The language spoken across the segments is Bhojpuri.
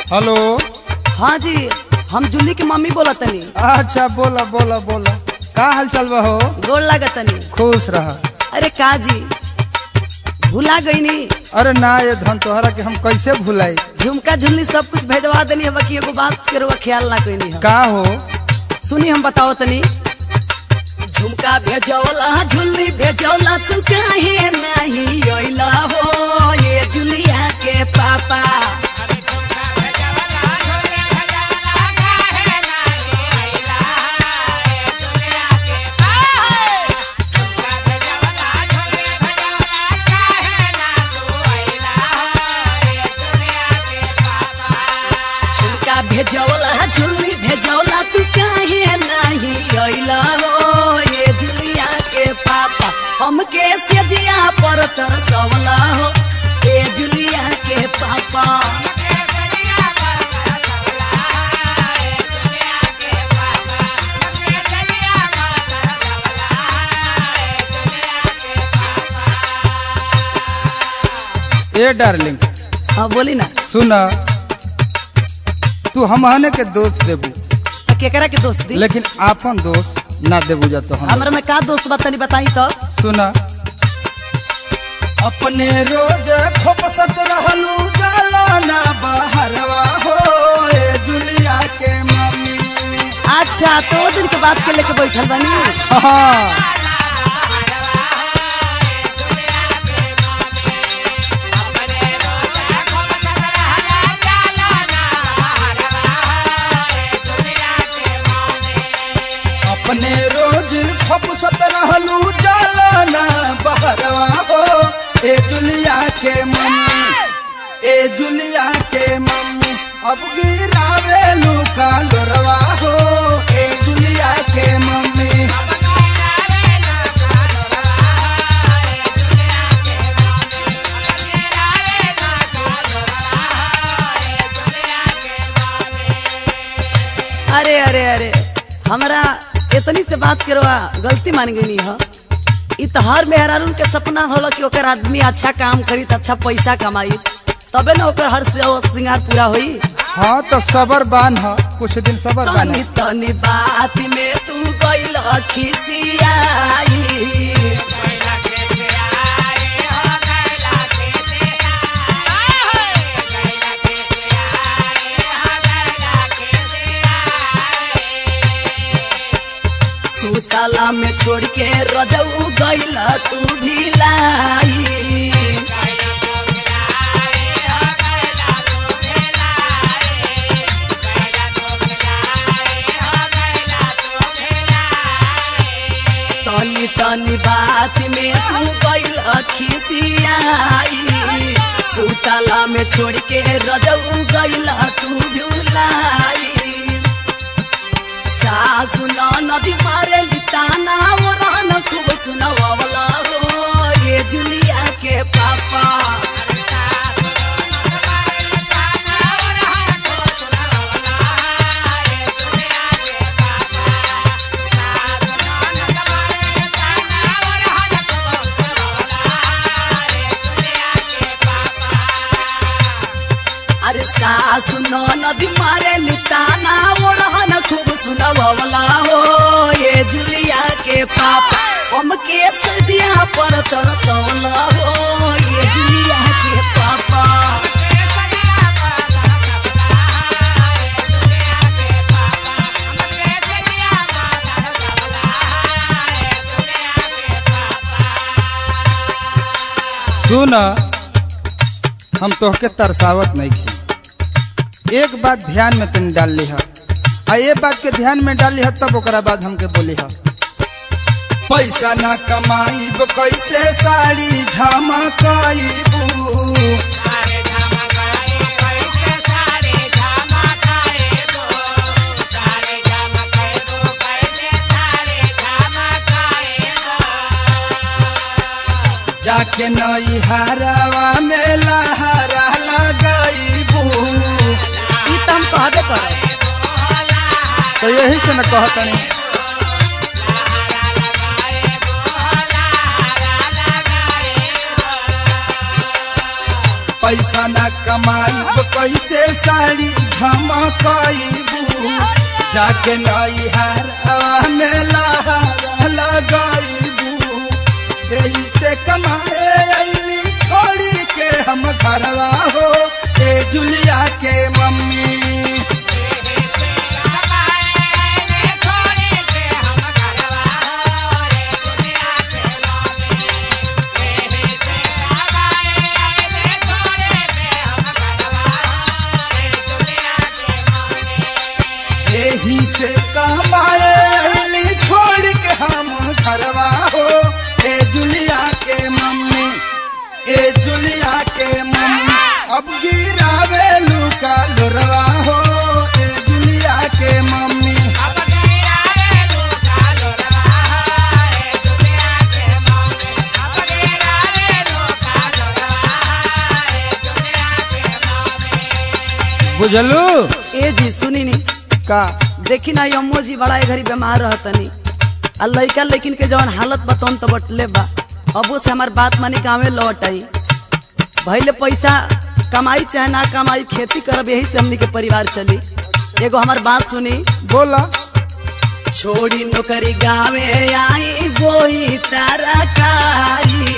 हेलो हाँ जी हम जूली की मम्मी बोला तनी अच्छा बोला बोला बोला का हाल चल बा हो गोड़ लागत तनी खुश रहा अरे का जी भुला गई नी अरे ना ये धन तोहरा के हम कैसे भुलाई झुमका झुमली सब कुछ भेजवा देनी है बाकी एगो बात के रउआ ख्याल ना कोई नहीं का हो सुनी हम बताओ तनी झुमका भेजौला झुल्ली भेजौला तू काहे नहीं अइला हो ये जुलिया के पापा झुमका भेजौला झुल्ली भेजौला तू काहे नहीं अइला हो ये जुलिया के पापा हमके सेजिया पर तरसवला हो ये जुलिया के पापा ए डार्लिंग हाँ बोली ना सुन तू हमहने के दोस्त देबू तो केकरा के दोस्त दी लेकिन आपन दोस्त ना देबू जा तो हम हमरा में का दोस्त बतानी बताई तो सुन अपने रोज खोपसत रहलू जाला ना बहरवा हो ए दुनिया के मम्मी अच्छा तो वो दिन के बात के लेके बैठल बनी हाँ अपने रोज खपसत रहलू जाला ना बहरवा हो ए दुनिया के मम्मी ए दुनिया के मम्मी अब गिरावेलू का लोरवा हो ए दुनिया के मम्मी अरे अरे अरे हमरा इतनी से बात करवा गलती मान गई है इ तो हर मेहरारून के सपना होला कि ओकर आदमी अच्छा काम करी त अच्छा पैसा कमाई तबे ना ओकर हर से वो श्रृंगार पूरा होई हाँ तो सबर बांध कुछ दिन सबर बांध तनी तनी बात में तू गइल खिसियाई सुतला में छोड़ के रजऊ गइल तू भी लाई तनी तनी बात में तू गइल खिसियाई सुतला में छोड़ के रजऊ गइल तू भुलाई सासु नदी मारे लिताना वो रहन खूब सुनवावला हो ये जुलिया के पापा अरे सासु नदी मारे लिताना वो रहन खूब सुनवावला हो ये जुलिया के पापा हम के सजिया पर तरसवला हो ये जुलिया के पापा सुन हम तोहके तरसावत नहीं थी एक बात ध्यान में तनी डाल ली है आ ये बात के ध्यान में डाल ली है तब ओकरा बाद हमके बोली है पैसा ना कमाई कैसे साड़ी झमकाईबू जाके नई हरावा में लहरा लगाईबू ई तो हम कहबे करे तो यही से न कहतनी पैसा न कमाई कैसे साड़ी धमकईबू जाके नई हार में लहर लगाईबू यही से कमाए अली छोड़ी के हम घरवा हो ए जुलिया के मम्मी यही से कमाए अली छोड़ के हम घरवा हो ए जुलिया के मम्मी ए जुलिया के मम्मी अब गिरावे लुका लुरवा हो ए जुलिया के मम्मी बुझलू ए जी सुनी नी का देखी ना अम्मो जी बड़ा ए घड़ी बीमार रहतनी आ लइका लेकिन के जवन हालत बतौन तो बटले बा अबो से हमार बात मानी गाँवे लौट आई भैले पैसा कमाई चाहे ना कमाई खेती करब यही से हमनी के परिवार चली एगो हमार बात सुनी बोला छोड़ी नौकरी गावे आई बोई तरकारी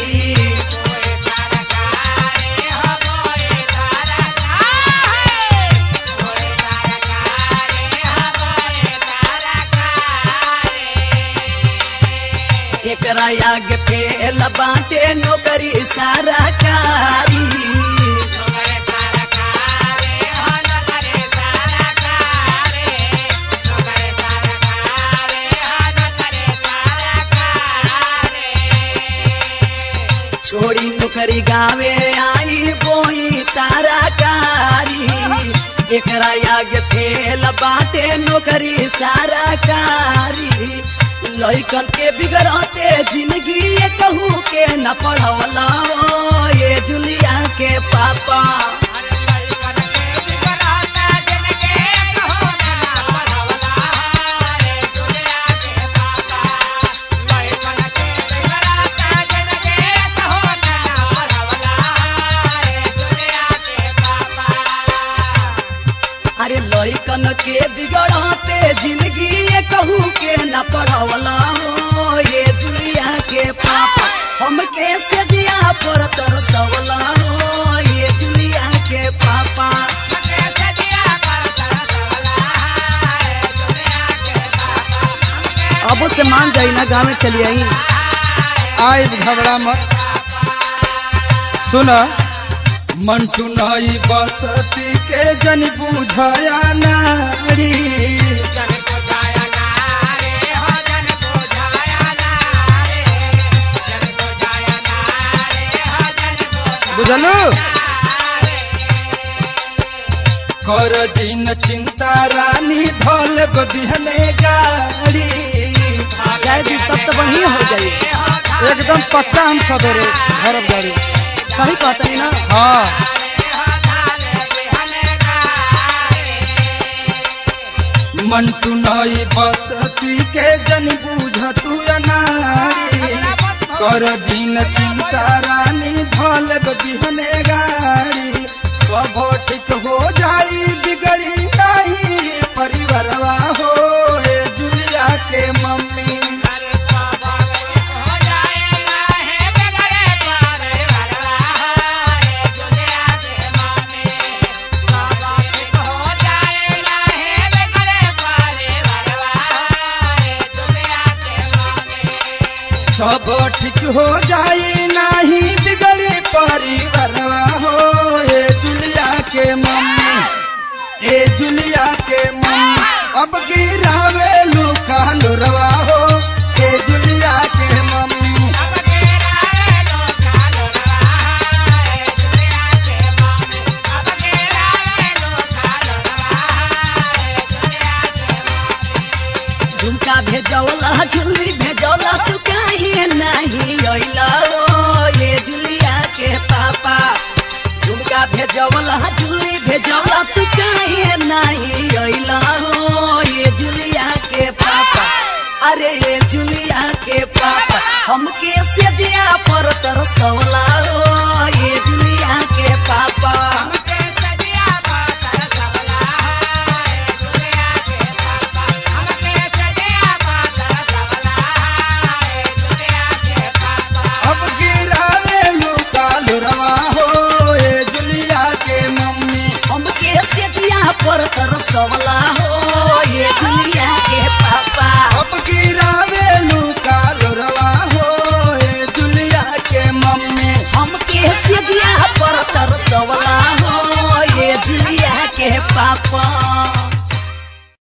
एकरा आगे फेल बाटे नौकरी सरकारी छोड़ी नौकरी गावे आई बोई ताराकारी एकरा आगे फेल बाटे नौकरी सरकारी लइकन के बिगड़ते जिंदगी ये कहू के न पढ़वला ये जुलिया के पापा अरे लइकन के बिगड़ते जिंदगी ये कहू के न पढ़वला हो ये जुलिया के पापा हमके सजिया पर तरसवला हो ये जुलिया के पापा अब से मान जाई ना गाँव में चली आई आई घबरा मत सुन मंटू नई बसती के जन बुझया नारी बुझलू कर दिन चिंता रानी धोल बदिहने गाड़ी जाए भी तब तो बढ़िया हो जाई एकदम पक्का हम सवेरे घर गाड़ी सही कहतनी ना हाँ मंटू नई बसती के जन बुझ तू अनारी कर दिन चिंता रानी धोल बिहने गाड़ी सब ठीक हो जाई बिगड़ी नहीं परिवारवा हो ए जुलिया के मम्मी सब ठीक हो जाई नाही बिगड़ी परिवारवा हो ए जुलिया के मम्मी ए जुलिया के मम्मी अब गिरावे लुका लुरवा हो ए जुलिया के मम्मी झुमका भेजौला झुल्ली भेजौला तू काहे नहीं अइला ओ ये जुलिया के पापा झुमका भेजौला झुल्ली भेजौला तू काहे नहीं अइला ओ ये जुलिया के पापा अरे ये जुलिया के पापा हमके सेजिया पर तरसौला ओ ये जुलिया